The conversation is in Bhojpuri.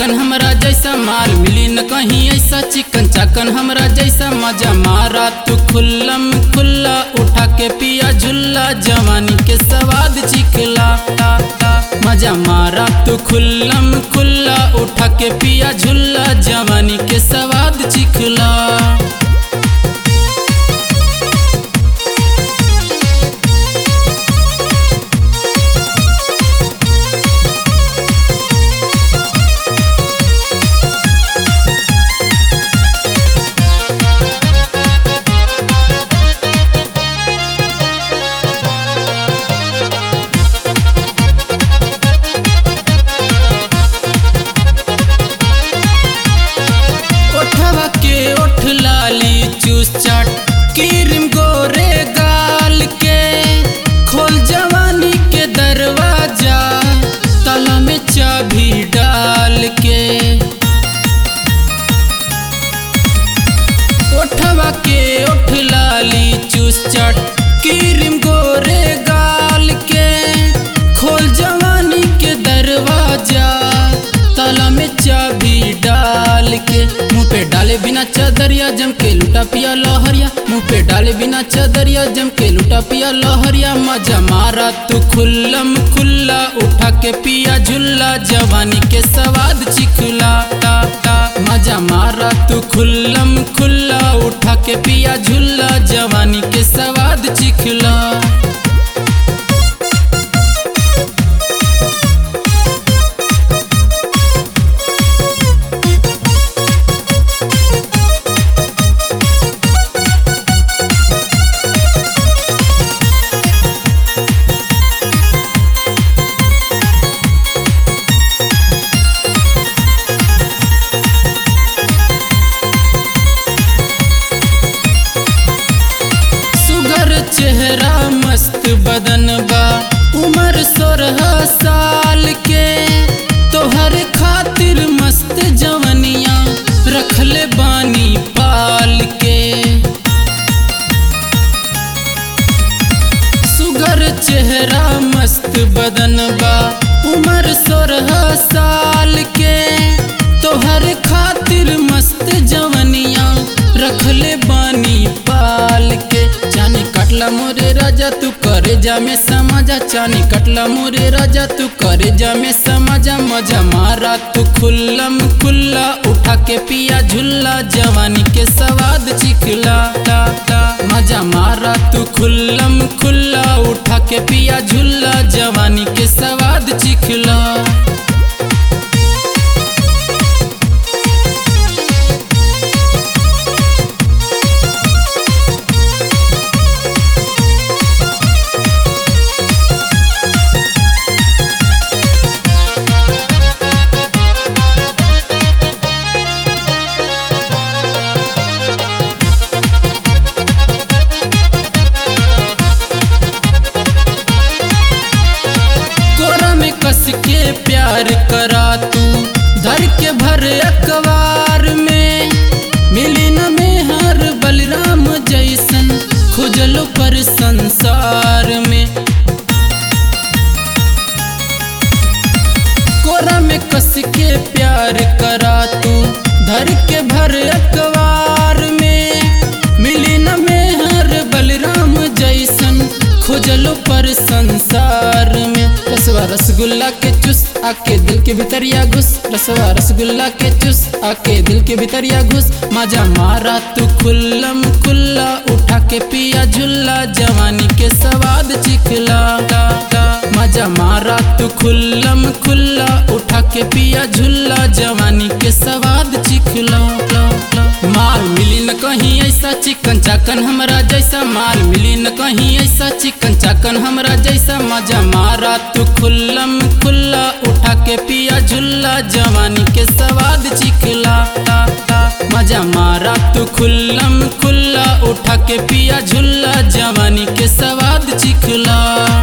चाकन हमरा जैसा माल मिली न कहीं ऐसा चिकन चाकन हमरा जैसा मजा मारा तू खुल्लम खुल्ला उठा के पिया झुल्ला जवानी के स्वाद चिखला ता, ता, मजा मारा तू खुल्लम खुल्ला उठा के पिया झुल्ला जवानी के स्वाद चिखला ओठवा के ओठ लाली चूस चाट क्रीम गोरे गाल के खोल जवानी के दरवाजा ताला में चाबी डाल के ओठवा के ओठ लाली चूस चाट क्रीम गोरे गाल के खोल जवानी के दरवाजा ताला में चाबी डाल के मुंह पे डाले बिना चदरिया जम के लुटा पिया लहरिया मुंह पे डाले बिना चदरिया जम के लुटा पिया लहरिया मजा मारा तू खुल्लम खुल्ला उठा के पिया झुल्ला जवानी के स्वाद चिखला ता ता मजा मारा तू खुल्लम खुल्ला उठा के पिया झुल्ला जवानी के स्वाद चिखला सुगर चेहरा मस्त बदन बा उम्र सोलह साल के तोहर खातिर मस्त जवनिया रखले बानी पाल के सुगर चेहरा मस्त बदन बा उम्र सोलह साल के तोहर खातिर मस्त जवनिया रखले बानी पाल के चानी कटला मोरे राजा तू करे जा में समझा चानी कटला मोरे राजा तू करे जा में समझा मजा मारा तू खुल्लम खुल्ला उठा के पिया झुल्ला जवानी के स्वाद चिखला ता ता मजा मारा तू खुल्लम खुल्ला उठा के पिया झुल्ला जवानी के स्वाद चिखला कोरा में कस के प्यार करा तू धर के भर अखबार में मिली न में हर बलराम जैसन खुजलो पर संसार में कोरा में कस के प्यार करा तू धर के भर अखबार में मिली न में हर बलराम जैसन खोजलो पर संसार में रसवा रसगुल्ला के चुस आके दिल के भीतरिया घुस रसवा रसगुल्ला के चुस आके दिल के भीतरिया घुस मजा मारा तू खुल्लम खुल्ला उठा के पिया झुल्ला जवानी के स्वाद चिखला ता, ता, मजा मारा तू खुल्लम खुल्ला उठा के पिया झुल्ला जवानी के स्वाद चिखला ला, ला। माल मिली न कहीं ऐसा चिकन चाकन हमरा जैसा माल मिली न कहीं ऐसा चिकन चाकन हमरा जैसा मजा मारा तू खुल्लम खुल्ला उठा के पिया झुल्ला जवानी के स्वाद चिखला ता, ता, मजा मारा तू खुल्लम खुल्ला उठा के पिया झुल्ला जवानी के स्वाद चिखला